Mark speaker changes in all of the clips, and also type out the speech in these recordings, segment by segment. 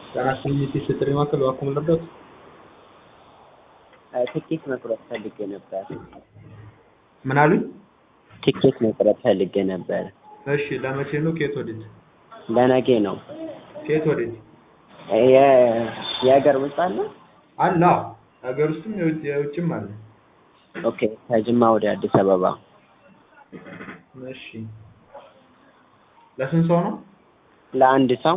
Speaker 1: ጤናስጥልኝ የቴስት ጥሪ ማዕከል እባክዎ ልርዳዎት?
Speaker 2: ትኬት መቁረጥ ፈልጌ ነበር።
Speaker 1: ምን አሉኝ?
Speaker 2: ትኬት መቁረጥ ፈልጌ ነበር።
Speaker 1: እሺ ለመቼ ነው? ከየት ወዴት?
Speaker 2: ለነገ ነው።
Speaker 1: ከየት ወዴት?
Speaker 2: የ- የሀገር ውስጥ አለ?
Speaker 1: አለ አዎ። ሀገር ውስጥም የውጭ የውጭም አለ።
Speaker 2: ኦኬ ከጅማ ወደ አዲስ አበባ
Speaker 1: እሺ ለስንት ሰው ነው?
Speaker 2: ለአንድ ሰው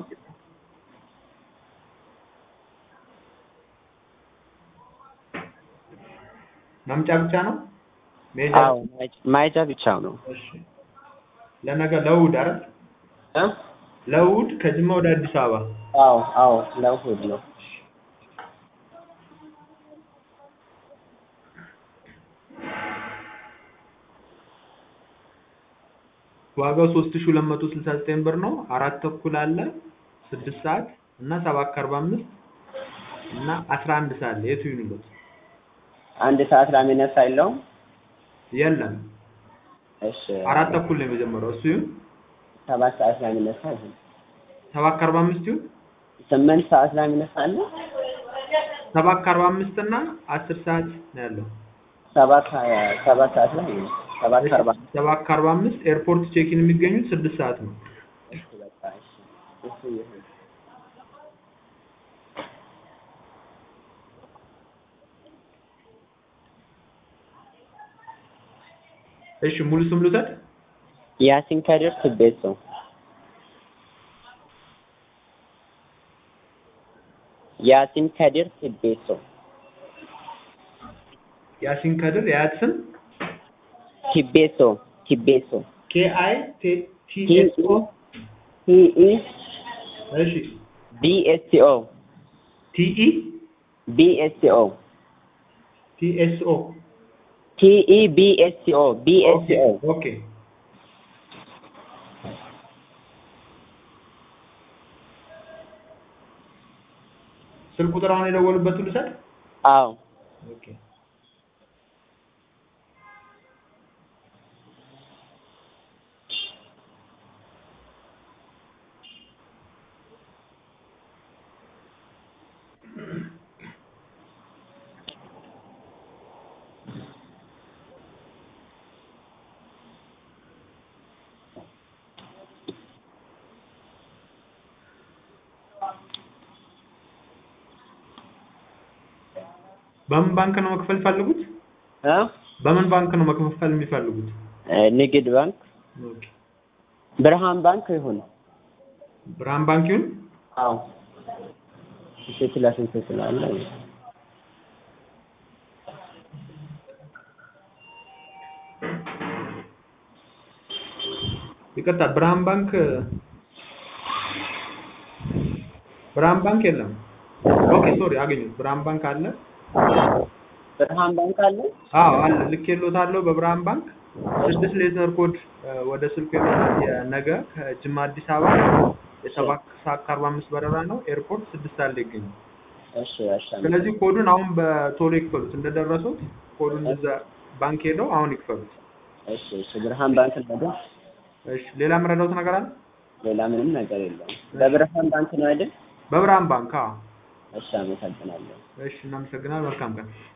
Speaker 1: መምጫ ብቻ ነው? መሄጃ
Speaker 2: አዎ ማየጃ ብቻው ነው።
Speaker 1: እሺ ለነገ ለእሑድ አይደል?
Speaker 2: እ?
Speaker 1: ለእሑድ ከጅማ ወደ አዲስ አበባ
Speaker 2: አዎ አዎ ለእሑድ ነው።
Speaker 1: ዋጋው ሶስት ሺህ ሁለት መቶ ስልሳ ዘጠኝ ብር ነው። አራት ተኩል አለ፣ ስድስት ሰዓት እና ሰባት ከአርባ አምስት እና አስራ አንድ ሰዓት ላይ የቱ ይሁንልዎት?
Speaker 2: አንድ ሰዓት ላይ የሚነሳ የለውም?
Speaker 1: የለም
Speaker 2: እሺ
Speaker 1: አራት ተኩል ነው የመጀመሪያው። እሱ ይሁን
Speaker 2: ሰባት ሰዓት ላይ የሚነሳ ይሁን።
Speaker 1: ሰባት ከአርባ አምስት ይሁን
Speaker 2: ስምንት ሰዓት ላይ የሚነሳ አለ?
Speaker 1: ሰባት ከአርባ አምስት እና አስር ሰዓት ነው ያለው።
Speaker 2: ሰባት ሀያ- ሰባት ሰዓት ላይ ይሁን። ሰባት ከአርባ
Speaker 1: ሰባት ከአርባ አምስት ኤርፖርት ቼኪን የሚገኙት ስድስት ሰዓት ነው።
Speaker 2: እሺ በቃ እሺ እሱ ይሁን።
Speaker 1: እሺ ሙሉ ስም ልውሰድ?
Speaker 2: ያሲን ከድር ትቤሶ ያሲን ከድር ትቤሶ
Speaker 1: ያሲን ከድር የአያት ስም
Speaker 2: ቲቤሶ ቲቤሶ
Speaker 1: ኬ አይ ቲ
Speaker 2: ቲ
Speaker 1: ኤስ ኦ
Speaker 2: ቲ ኢ
Speaker 1: እሺ
Speaker 2: ቢ ኤስ ቲ ኦ
Speaker 1: ቲ ኢ
Speaker 2: ቢ ኤስ ቲ ኦ
Speaker 1: ቲ ኤስ ኦ
Speaker 2: ቲ ኢ ቢ ኤስ ቲ ኦ ቢ ኤስ ቲ ኦ
Speaker 1: ኦኬ ስልክ ቁጥር አሁን የደወሉበትን ልውሰድ?
Speaker 2: አዎ
Speaker 1: ኦኬ በምን ባንክ ነው መክፈል የሚፈልጉት?
Speaker 2: እ
Speaker 1: በምን ባንክ ነው መክፈል የሚፈልጉት?
Speaker 2: እ ንግድ ባንክ
Speaker 1: ኦኬ
Speaker 2: ብርሃን ባንክ ይሁን።
Speaker 1: ብርሃን ባንክ ይሁን?
Speaker 2: አዎ ስንት ለስንት ስላለ
Speaker 1: ይቅርታ ብርሃን ባንክ ብርሃን ባንክ የለም። ኦኬ ሶሪ አገኘሁት። ብርሃን ባንክ አለ።
Speaker 2: ብርሃን ባንክ አለ?
Speaker 1: አዎ አለ። ልኬልዎታለሁ በብርሃን ባንክ ስድስት ሌተር ኮድ እ ወደ ስልኩ ይመጣል። የነገ ከጅማ አዲስ አበባ የሰባት ሰዓት ከአርባ አምስት በረራ ነው። ኤርፖርት ስድስት ሰዓት ላይ ይገኛል።
Speaker 2: እሺ እሺ
Speaker 1: ስለዚህ ኮዱን አሁን በቶሎ ይክፈሉት። እንደደረሱት ኮዱን እዛ ባንክ ሄደው አሁን ይክፈሉት።
Speaker 2: እሺ እሺ ብርሃን ባንክ ነው።
Speaker 1: እሺ ሌላ የምረዳዎት ነገር አለ?
Speaker 2: ሌላ ምንም ነገር የለውም። በብርሃን ባንክ ነው አይደል?
Speaker 1: በብርሃን ባንክ አዎ።
Speaker 2: እሺ አመሰግናለሁ።
Speaker 1: እሺ እናመሰግናለን። መልካም ቀን